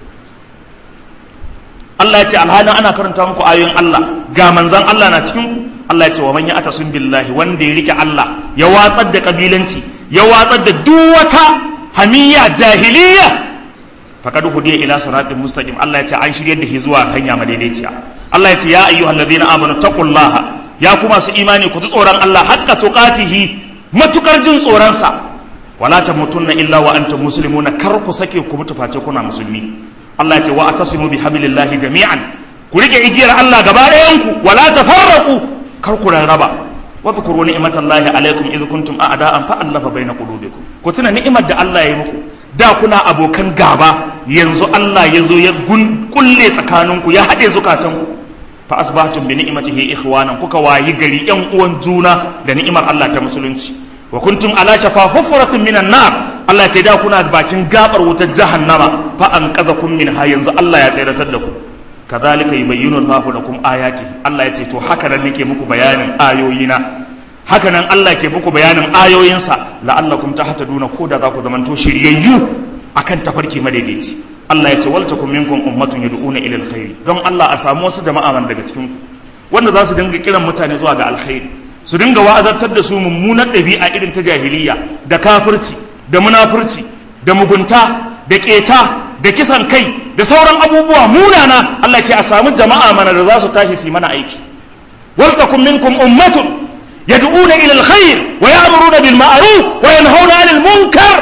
Allah ya ce alhalin ana karanta muku ayoyin Allah ga manzan Allah na cikin ku Allah ya ce wa man ya atasun billahi wanda ya rike Allah ya watsar da kabilanci ya watsar da duk wata hamiyya jahiliya faqad hudiya ila siratin mustaqim Allah ya ce an shiryar da shi zuwa hanya madaidaiciya Allah ya ce ya ayyuhallazina amanu taqullaha ya kuma su imani ku ji tsoron Allah haqqa tuqatihi matukar jin tsoron sa wala tamutunna illa wa antum muslimuna kar ku sake ku mutu face kuna musulmi Allah ya ce wa atasimu bi hablillahi jami'an ku rike igiyar Allah gaba ɗayan ku wala tafarraqu kar ku rarraba wa zkuru ni'matallahi alaikum idh kuntum a'da'an fa allafa baina qulubikum ku tuna ni'imar da Allah ya yi muku da kuna abokan gaba yanzu Allah ya zo ya kulle tsakaninku ya haɗe zukatanku fa asbahtum bi ni'matihi ikhwanan kuka wayi gari yan uwan juna da ni'imar Allah ta musulunci wa kuntum ala shafa hufratin minan nar Allah ce da kuna bakin gabar wutar jahannama fa an qazakum minha yanzu Allah ya tsiratar da ku kadhalika yubayyinu Allahu lakum ayati Allah ya ce to haka nan nake muku bayanin ayoyina haka nan Allah ke muku bayanin ayoyinsa la'allakum tahtaduna ko da za ku zamanto shiryayyu akan tafarki madaidaici Allah ya ce wal takum minkum ummatun yad'una ila alkhair don Allah a samu wasu jama'a man daga cikin ku wanda za su dinga kiran mutane zuwa ga alkhairi su dinga wa'azantar da su mummunar ɗabi'a irin ta jahiliya da kafirci da munafurci da mugunta da keta da kisan kai da sauran abubuwa munana Allah ya ce a samu jama'a mana da za su tashi su yi mana aiki wal takum minkum ummatun yad'una ila alkhair wa ya'muruna bil ma'ruf wa yanhauna 'anil munkar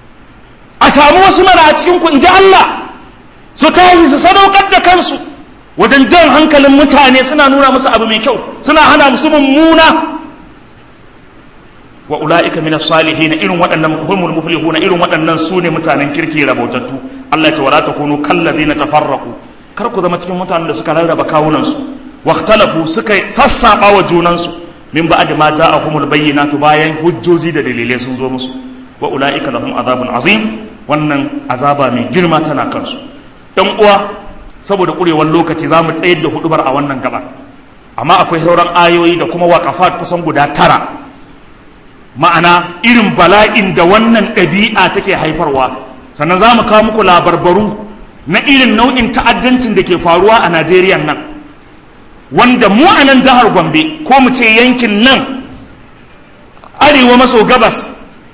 a samu wasu mana a cikin ku inji Allah su tashi su sadaukar da kansu wajen jan hankalin mutane suna nuna musu abu mai kyau suna hana musu mummuna wa ula'ika min as-salihin irin waɗannan humul muflihuna irin waɗannan su ne mutanen kirki rabotattu Allah ya ce wala takunu kallazina tafarraqu kar ku zama cikin mutanen da suka rarraba kawunan su waqtalafu suka sassaba wa junan su min ba'd ma ja'ahumul bayyinatu bayan hujjoji da dalilai sun zo musu wa ula'ika lahum azabun azim wannan azaba mai girma tana kansu ɗan uwa saboda ƙurewar lokaci za mu tsayar da hudubar a wannan gaba amma akwai sauran ayoyi da kuma waƙafat kusan guda tara ma'ana irin bala'in da wannan ɗabi'a take haifarwa sannan za mu kawo muku labarbaru na irin nau'in ta'addancin da ke faruwa a najeriya nan wanda mu a nan jihar gombe ko mu ce yankin nan arewa maso gabas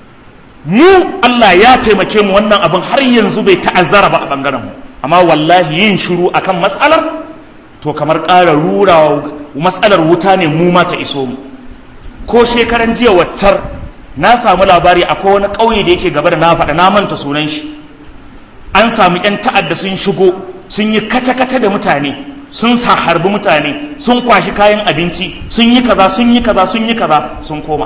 mu allah ya taimake mu wannan abin har yanzu bai ta'azzara ba a ɓangaren mu amma wallahi yin shiru akan matsalar to kamar ƙara rura matsalar wuta ne mu ma ta iso mu ko shekaran jiya waccar na samu labari akwai wani ƙauye da yake gaba da na faɗa na manta sunan shi an samu 'yan ta'adda sun shigo sun yi kace-kace da mutane sun sa harbi mutane sun kwashi kayan abinci sun yi kaza sun yi kaza sun yi kaza sun koma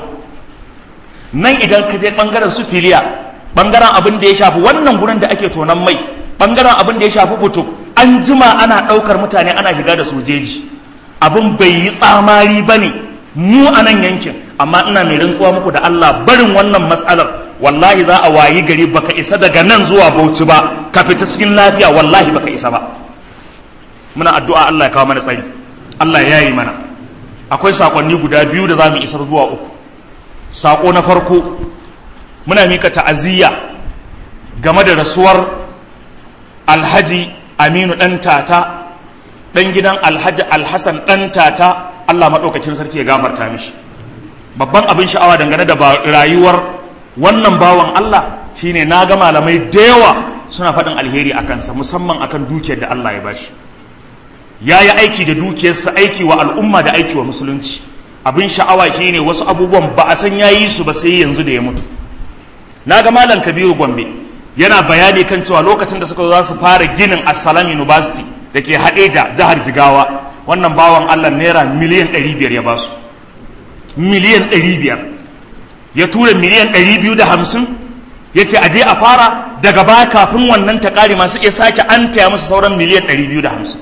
nan idan ka je ɓangaren su filiya ɓangaren abin da ya shafi wannan gurin da ake tonon mai ɓangaren abin da ya shafi fito an jima ana ɗaukar mutane ana shiga da sojeji abin bai yi tsamari ba ne mu a nan yankin amma ina mai rantsuwa muku da Allah barin wannan matsalar wallahi za a wayi gari baka isa daga nan zuwa Bauchi ba ka fita cikin lafiya wallahi baka isa ba muna addu'a Allah ya kawo mana tsari Allah ya yi mana akwai sakonni guda biyu da za mu isar zuwa uku sako na farko muna mika ta'aziyya game da rasuwar alhaji aminu ɗan tata ɗan gidan alhaji alhassan ɗan tata allah maɗaukakin sarki ya gafarta mishi babban abin sha'awa dangane da rayuwar wannan bawan allah shine na ga malamai da yawa suna faɗin alheri a kansa musamman akan dukiyar da allah ya bashi ya yi aiki da dukiyarsa aiki wa al'umma da aiki wa musulunci abin sha'awa shine wasu abubuwan ba a san ya yi su ba sai yanzu da ya mutu na ga malam kabiru gombe yana bayani kan cewa lokacin da suka zo za su fara ginin Assalam University da ke Hadeja jihar Jigawa wannan bawan Allah naira miliyan 500 ya basu miliyan 500 ya tura miliyan 250 ya ce aje a fara daga baya kafin wannan ta kare masu iya sake an taya musu sauran miliyan 250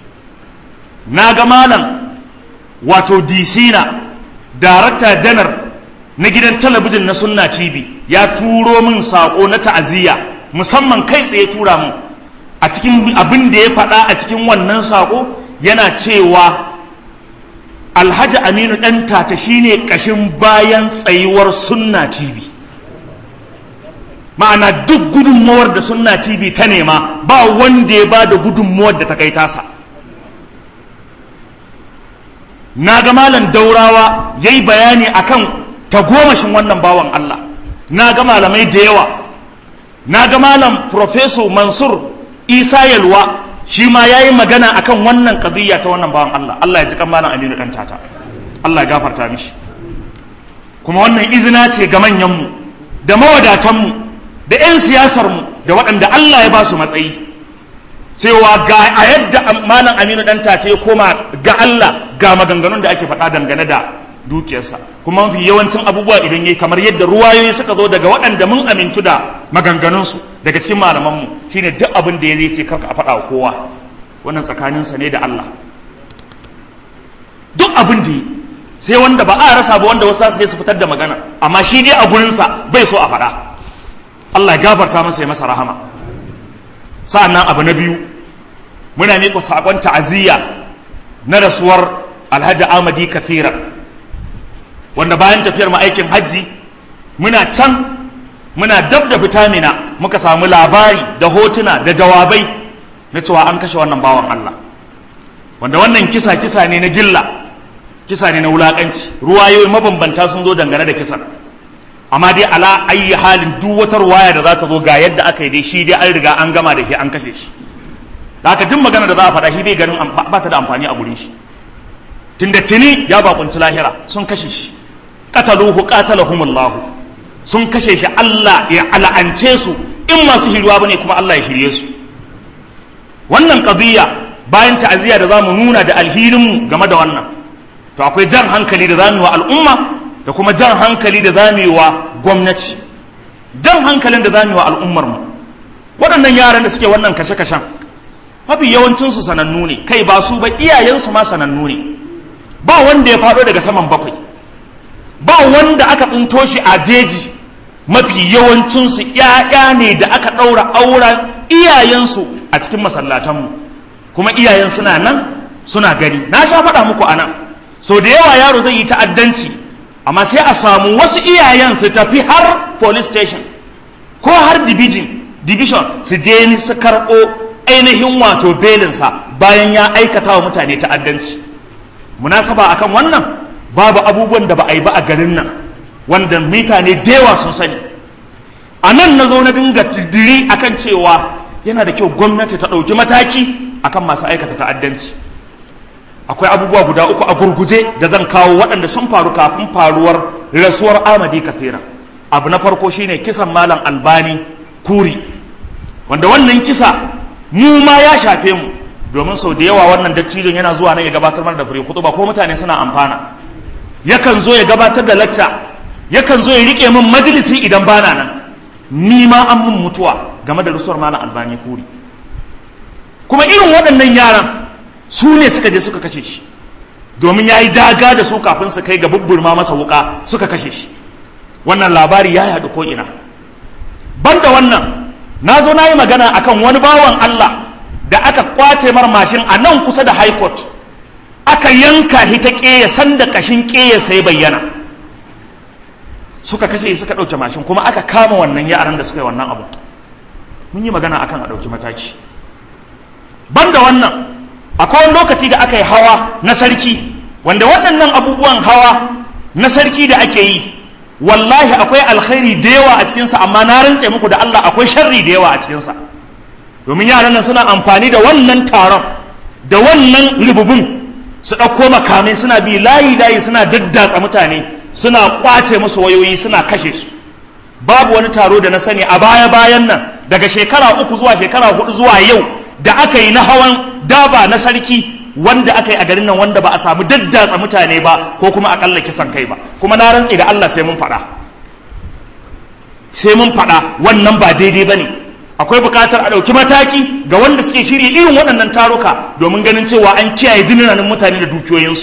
na ga malam wato DC na darakta janar na gidan talabijin na sunna tv ya turo min sako na ta'aziyya musamman kai tsaye tura mu a cikin abin da ya faɗa a cikin wannan sako yana cewa alhaji aminu ɗan tata shine ƙashin bayan tsayuwar sunna tv ma'ana duk gudunmawar da sunna tv ta nema ba wanda ya ba da gudunmawar da ta kai tasa na ga malam daurawa ya yi bayani akan tagomashin wannan bawan Allah na ga malamai da yawa na ga malam professor mansur isa yalwa shi ma ya yi magana akan wannan kadiyya ta wannan bawan Allah Allah ya ji kan malam aminu dan tata Allah ya gafarta mishi kuma wannan izina ce ga manyanmu da mawadatanmu da 'yan siyasarmu da waɗanda Allah ya ba su matsayi cewa ga a yadda malam aminu dan tace ya koma ga Allah ga maganganun da ake faɗa dangane da dukiyarsa kuma mafi yawancin abubuwa idan yayi kamar yadda ruwayoyi suka zo daga waɗanda mun amintu da maganganunsu daga cikin malamanmu shine duk abin da ya zai ce karka a faɗa wa kowa wannan tsakaninsa ne da Allah duk abin da sai wanda ba a rasa ba wanda wasu su je su fitar da magana amma shi dai a gurinsa bai so a faɗa Allah ya gafarta masa ya masa rahama sa'annan abu na biyu muna miƙa saƙon ta'aziyya na rasuwar alhaji amadi kathira wanda bayan tafiyar aikin hajji muna can muna dab da fitamina muka samu labari da hotuna da jawabai na cewa an kashe wannan bawan Allah wanda wannan kisa kisa ne na gilla kisa ne na wulakanci ruwayoyi mabambanta sun zo dangane da kisan amma dai ala ayi halin duk wata ruwaya da za ta zo ga yadda aka yi dai shi dai an riga an gama da shi an kashe shi da haka duk magana da za a faɗa shi bai ganin ba ta da amfani a gurin shi tunda tuni ya bakunci lahira sun kashe shi qataluhu qatalahumullahu sun kashe shi Allah ya ala'ance su in masu hiruwa bane kuma Allah ya shirye su wannan qadiyya bayan ta'aziyya da zamu nuna da alhininmu game da wannan to akwai jan hankali da zamu yi wa al'umma da kuma jan hankali da zamu yi wa gwamnati jan hankalin da zamu yi wa al'ummar mu waɗannan yaran da suke wannan kashe-kashen mafi yawancinsu sanannu ne kai ba su ba iyayensu ma sanannu ne ba wanda ya faɗo daga saman bakwai ba wanda aka tsinto shi a jeji mafi yawancinsu ‘ya'ya ne da aka ɗaura auren iyayensu a cikin masallatanmu kuma iyayen suna nan suna gani na sha faɗa muku a nan sau da yawa yaro zai yi ta'addanci amma sai a samu wasu iyayen su tafi har police station ko har division division su je ni su karɓo ainihin wato belinsa bayan ya aikata wa mutane ta'addanci munasaba akan wannan babu abubuwan da ba a yi ba a garin nan wanda mutane da yawa sun sani a nan na zo na dinga diri akan cewa yana da kyau gwamnati ta ɗauki mataki akan masu aikata ta'addanci akwai abubuwa guda uku a gurguje da zan kawo waɗanda sun faru kafin faruwar rasuwar amadi kafira abu na farko shine kisan malam albani kuri wanda wannan kisa mu ma ya shafe mu domin sau da yawa wannan dattijon yana zuwa nan ya gabatar mana da fure ba ko mutane suna amfana yakan zo ya gabatar da lacca yakan zo ya rike min majalisi idan bana nan ni ma an mun mutuwa game da rasuwar malam albani kuri kuma irin waɗannan yaran su ne suka je suka kashe shi domin ya yi daga da su kafin su kai ga bubburma masa wuka suka kashe shi wannan labari ya yaɗu ko ina banda wannan na zo na yi magana akan wani bawan Allah da aka kwace mar mashin a nan kusa da high court aka yanka shi ta ƙeya sanda ƙashin ƙeya sai bayyana suka kashe suka ɗauke mashin kuma aka kama wannan yaran da suka yi wannan abu mun yi magana akan a ɗauki mataki banda wannan akwai wani lokaci da aka yi hawa na sarki wanda waɗannan abubuwan hawa na sarki da ake yi wallahi akwai alkhairi da yawa a cikinsa amma na rantse muku da Allah akwai sharri da yawa a cikinsa domin yaran nan suna amfani da wannan taron da wannan rububin su ɗauko makamai suna bi layi layi suna daddatsa mutane suna kwace musu wayoyi suna kashe su babu wani taro da na sani a baya bayan nan daga shekara uku zuwa shekara hudu zuwa yau da aka yi na hawan daba na sarki wanda aka yi a garin nan wanda ba a samu daddatsa mutane ba ko kuma akalla kisan kai ba kuma na rantse da Allah sai mun faɗa sai mun faɗa wannan ba daidai ba ne akwai buƙatar a ɗauki mataki ga wanda suke shirya irin waɗannan taruka domin ganin cewa an kiyaye jinanan mutane da dukiyoyinsu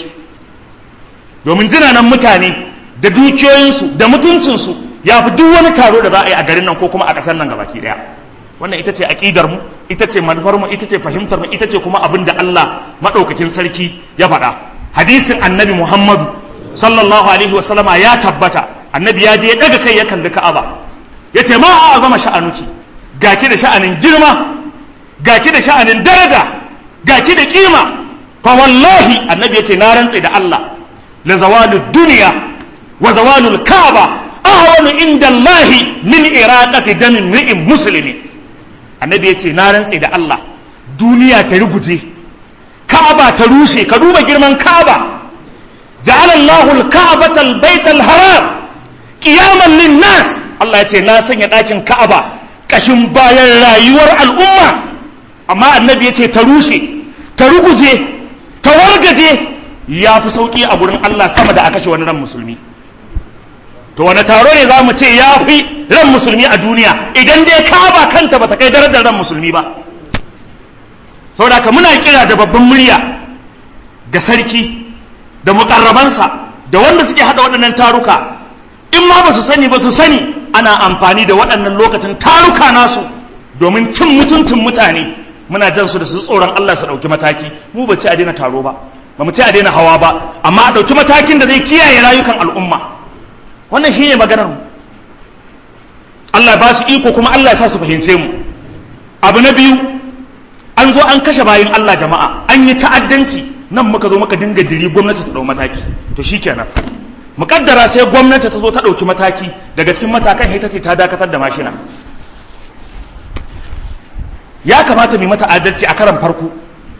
domin jinanan mutane da dukiyoyinsu da mutuncinsu ya fi duk wani taro da za a yi a garin nan ko kuma a ƙasar nan gabaki ɗaya wannan ita ce aƙidar mu ita ce manufar mu ita ce fahimtar mu ita ce kuma abin da Allah maɗaukakin sarki ya faɗa hadisin annabi Muhammadu sallallahu alaihi wa sallama ya tabbata annabi ya je ya daga kai ya kalli Ka'aba ya ce ma a zama sha'anuki ga ki da sha'anin girma ga ki da sha'anin daraja ga ki da kima fa wallahi annabi ya ce na rantse da Allah la zawalu duniya wa zawalul ka'aba ahwanu inda Allah min iraqati damin ri'in muslimin annabi ya ce na rantse da Allah duniya ta ruguje ka'aba ta rushe ka duba girman ka'aba ja'ala Allahu al-ka'bata al-bayta al-haram qiyaman lin-nas Allah ya ce na sanya ɗakin ka'aba kashin bayan rayuwar al'umma amma annabi ya ce ta rushe ta ruguje ta wargaje ya fi sauki a gurin Allah sama da a kashe wani ran musulmi to wani taro ne za mu ce ya fi ran musulmi a duniya idan dai kaba kanta bata kai darajar ran musulmi ba saboda ka muna kira da babban murya ga sarki da mukarrabansa da wanda suke hada waɗannan taruka in ma ba su sani ba su sani ana amfani da waɗannan lokacin taruka nasu domin cin mutuntun mutane muna jan su da su tsoron Allah su ɗauki mataki mu ba ce a daina taro ba ba mu ce a daina hawa ba amma a ɗauki matakin da zai kiyaye rayukan al'umma wannan shine maganar mu Allah ba su iko kuma Allah ya sa su fahimce mu abu na biyu an zo an kashe bayan Allah jama'a an yi ta'addanci nan muka zo muka dinga diri gwamnati ta dau mataki to shikenan mukaddara sai gwamnati ta zo ta dauki mataki daga cikin matakan ita ce ta dakatar da mashina ya kamata mu mata adalci a karan farko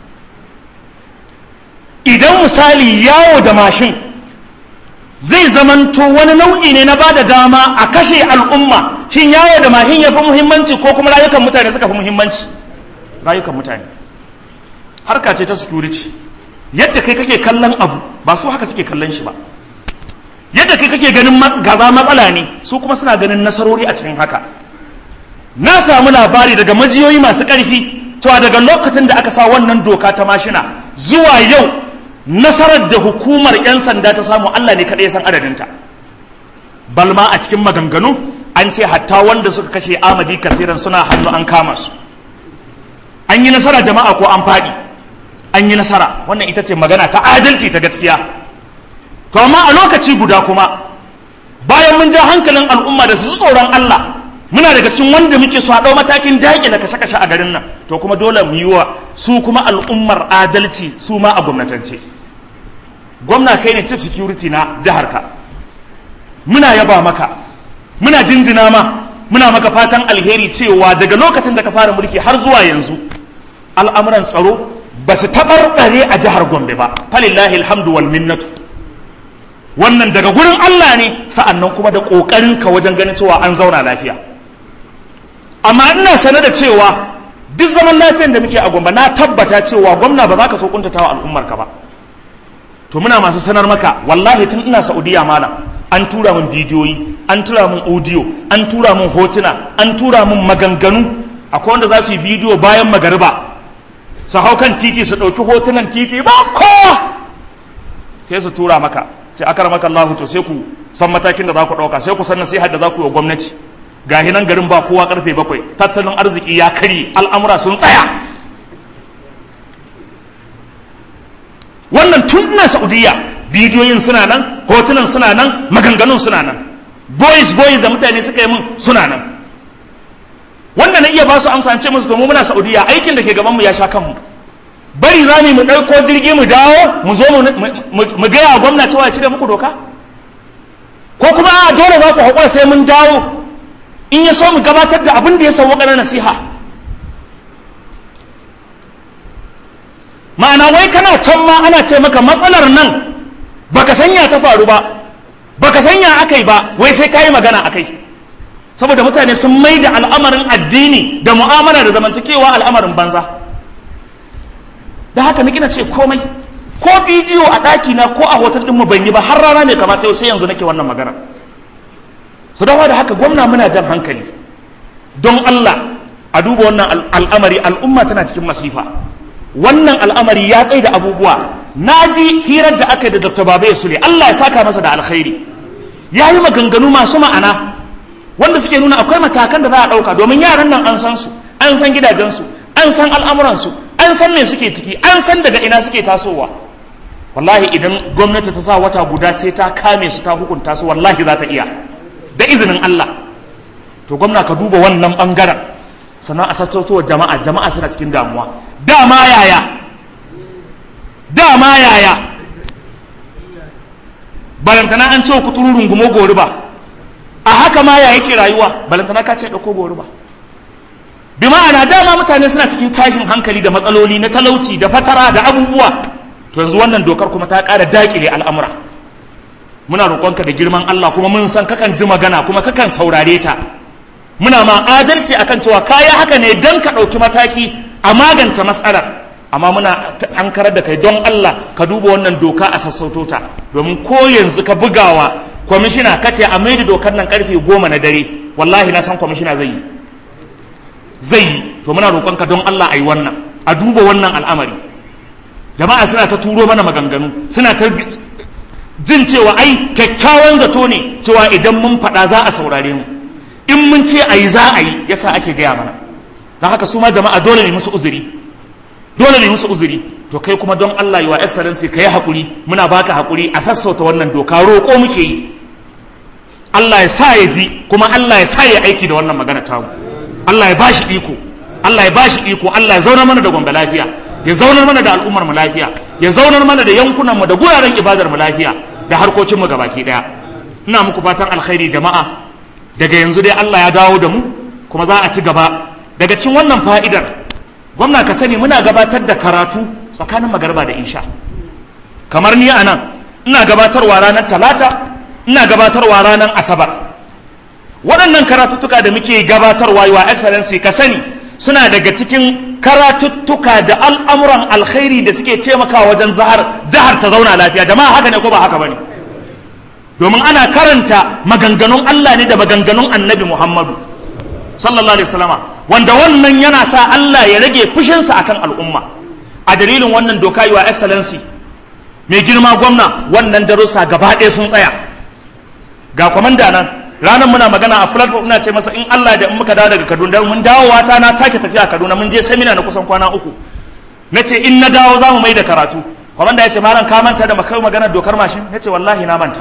idan misali yawo da mashin zai zamanto wani nau'i ne na ba da dama a kashe al'umma shin yawo da mahin ya fi muhimmanci ko kuma rayukan mutane suka fi muhimmanci rayukan mutane harka ce ta security yadda kai kake kallon abu ba su haka suke kallon shi ba yadda kai kake ganin gaza matsala ne su kuma suna ganin nasarori a cikin haka na samu labari daga majiyoyi masu ƙarfi cewa daga lokacin da aka sa wannan doka ta mashina zuwa yau nasarar da hukumar 'yan sanda ta samu Allah ne kaɗai ya san adadinta balma a cikin maganganu an ce hatta wanda suka kashe amadi kasiran suna hannu an kama su an yi nasara jama'a ko an faɗi an yi nasara wannan ita ce magana ta adalci ta gaskiya to amma a lokaci guda kuma bayan mun ja hankalin al'umma da su tsoron Allah muna daga cikin wanda muke so a ɗau matakin daƙi na kashe-kashe a garin nan to kuma dole mu yi wa su kuma al'ummar adalci su ma a gwamnatance gwamna kai ne chief security na jihar ka muna yaba maka muna jinjina ma muna maka fatan alheri cewa daga lokacin da ka fara mulki har zuwa yanzu al'amuran tsaro ba su taɓarɓare a jihar gombe ba falillahi alhamdu wal minnatu wannan daga gurin Allah ne sa'annan kuma da ƙoƙarin ka wajen ganin cewa an zauna lafiya amma ina sane da cewa duk zaman lafiyan da muke a gombe na tabbata cewa gwamna ba za ka so kuntatawa al'ummar ka ba to muna masu sanar maka wallahi tun ina saudiya malam an tura min bidiyoyi an tura min audio an tura min hotuna an tura min maganganu akwai wanda za su yi bidiyo bayan magariba su hau kan titi su ɗauki hotunan titi ba kowa sai su tura maka sai aka maka Allah to sai ku san matakin da za ku ɗauka sai ku san nasiha da za ku yi wa gwamnati ga nan garin ba kowa karfe bakwai tattalin arziki ya karye al'amura sun tsaya wannan tun na saudiya bidiyoyin suna nan hotunan suna nan maganganun suna nan boys boys da mutane suka yi mun suna nan wanda na iya ba su amsa ce musu domin muna saudiya aikin da ke gaban mu ya sha kanmu bari za mu ɗauko jirgi mu dawo mu zo mu gaya gwamna cewa ya cire muku doka ko kuma a dole za ku haƙura sai mun dawo in ya so mu gabatar da abin da ya sauwaƙa na nasiha ma'ana wai kana can ma ana ce maka matsalar nan baka sanya ta faru ba baka sanya akai ba wai sai kayi magana akai saboda mutane sun mai da al'amarin addini da mu'amala da zamantakewa al'amarin banza da haka ni kina ce komai ko bidiyo a ɗaki na ko a hotel ɗin mu ban yi ba har rana ne kamata yau sai yanzu nake wannan magana su dawa da haka gwamna muna jan hankali don Allah a duba wannan al'amari al'umma tana cikin masifa wannan al'amari ya tsaye da abubuwa na ji hirar da aka yi da dr babaye sule Allah ya saka masa da alkhairi ya yi maganganu masu ma'ana wanda suke nuna akwai matakan da za a ɗauka domin yaran nan an san su an san gidajensu an san al'amuransu an san me suke ciki an san daga ina suke tasowa wallahi idan gwamnati ta sa wata guda sai ta kame su ta hukunta su wallahi za ta iya da izinin Allah to gwamna ka duba wannan bangaren sannan a sassautowa jama'a jama'a suna cikin damuwa dama yaya dama yaya balantana an ce kuturu rungumo gori ba a haka ma ya yake rayuwa balantana ka ce ɗauko gori ba bi ma'ana dama mutane suna cikin tashin hankali da matsaloli na talauci da fatara da abubuwa to yanzu wannan dokar kuma ta ƙara daƙile al'amura muna roƙonka da girman Allah kuma mun san kakan ji magana kuma kakan saurare ta muna ma adalci akan cewa kaya haka ne don ka ɗauki mataki a magance matsalar amma muna an karar da kai don Allah ka duba wannan doka a sassauto ta domin ko yanzu ka bugawa kwamishina kace a maida dokar nan karfe goma na dare wallahi na san kwamishina zai yi zai yi to muna roƙonka don Allah a yi wannan a duba wannan al'amari jama'a suna ta turo mana maganganu suna ta jin cewa ai kyakkyawan zato ne cewa idan mun faɗa za a saurare mu in mun ce a yi za a yi yasa ake gaya mana don haka su ma jama'a dole ne musu uzuri dole ne musu uzuri to kai kuma don Allah yi wa excellency ka yi haƙuri muna baka haƙuri a sassauta wannan doka roƙo muke yi Allah ya sa ya ji kuma Allah ya sa ya aiki da wannan magana tamu Allah ya bashi iko Allah ya bashi iko Allah ya zaunar mana da gombe lafiya ya zaunar mana da al'ummar mu lafiya ya zaunar mana da yankunan mu da guraren ibadar mu lafiya da harkokin mu gabaki daya ina muku fatan alkhairi jama'a daga yanzu dai Allah ya dawo da mu kuma za a ci gaba daga cikin wannan fa'idar gwamna ka sani muna gabatar da karatu tsakanin magarba da isha kamar ni a nan ina gabatarwa ranar talata ina gabatarwa ranar asabar waɗannan karatuttuka da muke gabatarwa wa excellency ka sani suna daga cikin karatuttuka da al'amuran alkhairi da suke taimakawa wajen zahar jihar ta zauna lafiya jama'a haka ne ko ba haka bane domin ana karanta maganganun Allah ne da maganganun annabi Muhammadu sallallahu alaihi wasallama wanda wannan yana sa Allah ya rage fushinsa akan al'umma a dalilin wannan doka yi wa excellency mai girma gwamna wannan darussa gaba ɗaya sun tsaya ga kwamanda nan ranar muna magana a platform ina ce masa in Allah da in muka dawo daga Kaduna mun dawowa ta na sake tafiya Kaduna mun je seminar na kusan kwana uku na ce in na dawo za mu mai da karatu kwamanda ya ce malam ka manta da makar maganar dokar mashin ya ce wallahi na manta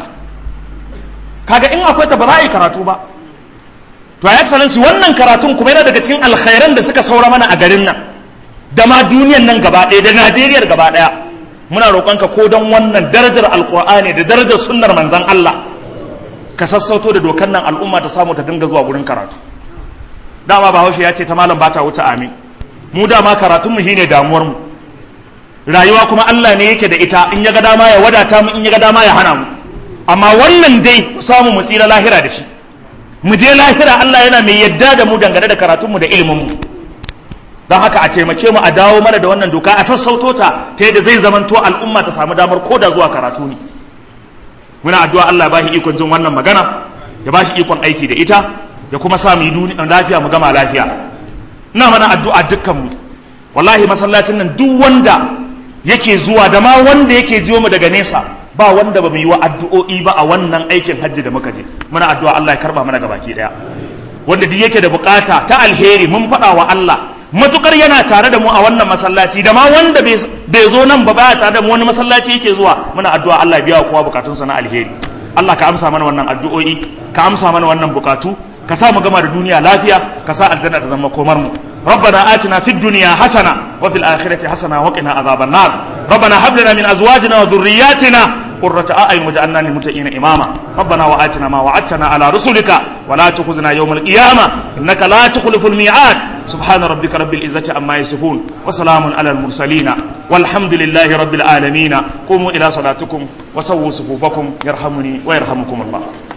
kaga in akwai ta ba za a yi karatu ba to ya excellency wannan karatun kuma yana daga cikin alkhairan da suka saura mana a garin nan da ma duniyan nan gaba ɗaya da Najeriya gaba ɗaya muna roƙonka ko don wannan darajar alƙur'ani da darajar sunnar manzon Allah ka sassauto da dokar nan al'umma ta samu ta dinga zuwa gurin karatu dama bahaushe ya ce ta malam bata wuce amin mu dama karatun mu shine damuwar mu rayuwa kuma Allah ne yake da ita in ya ga dama ya wadata mu in ya ga dama ya hana mu amma wannan dai samu mu tsira lahira da shi mu je lahira Allah yana mai yadda da mu dangane da karatun mu da ilimin mu don haka a taimake mu a dawo mana da wannan doka a sassauto ta ta yadda zai zamanto al'umma ta samu damar koda zuwa karatu ne muna addu'a Allah ya bashi ikon jin wannan magana ya bashi ikon aiki da ita ya kuma sa mu yi lafiya mu gama lafiya ina mana addu'a dukkan mu wallahi masallacin nan duk wanda yake zuwa da ma wanda yake jiwo mu daga nesa ba wanda ba mu yi wa addu'o'i ba a wannan aikin hajji da muka je muna addu'a Allah ya karba mana gabaki daya wanda duk yake da bukata ta alheri mun faɗa wa Allah matukar yana tare da mu a wannan masallaci da ma wanda bai zo nan ba baya tare da mu wani masallaci yake zuwa muna addu'a Allah biya kowa bukatunsa na alheri Allah ka amsa mana wannan addu'o'i ka amsa mana wannan bukatu ka sa mu gama da duniya lafiya ka sa aljanna ta zama komar mu ربنا آتنا في الدنيا حسنة وفي الآخرة حسنة وقنا عذاب النار ربنا هب لنا من أزواجنا وذرياتنا قرة أعين وجعلنا للمتقين إماما ربنا وآتنا ما وعدتنا على رسلك ولا تخزنا يوم القيامة إنك لا تخلف الميعاد سبحان ربك رب العزة عما يصفون وسلام على المرسلين والحمد لله رب العالمين قوموا إلى صلاتكم وسووا صفوفكم يرحمني ويرحمكم الله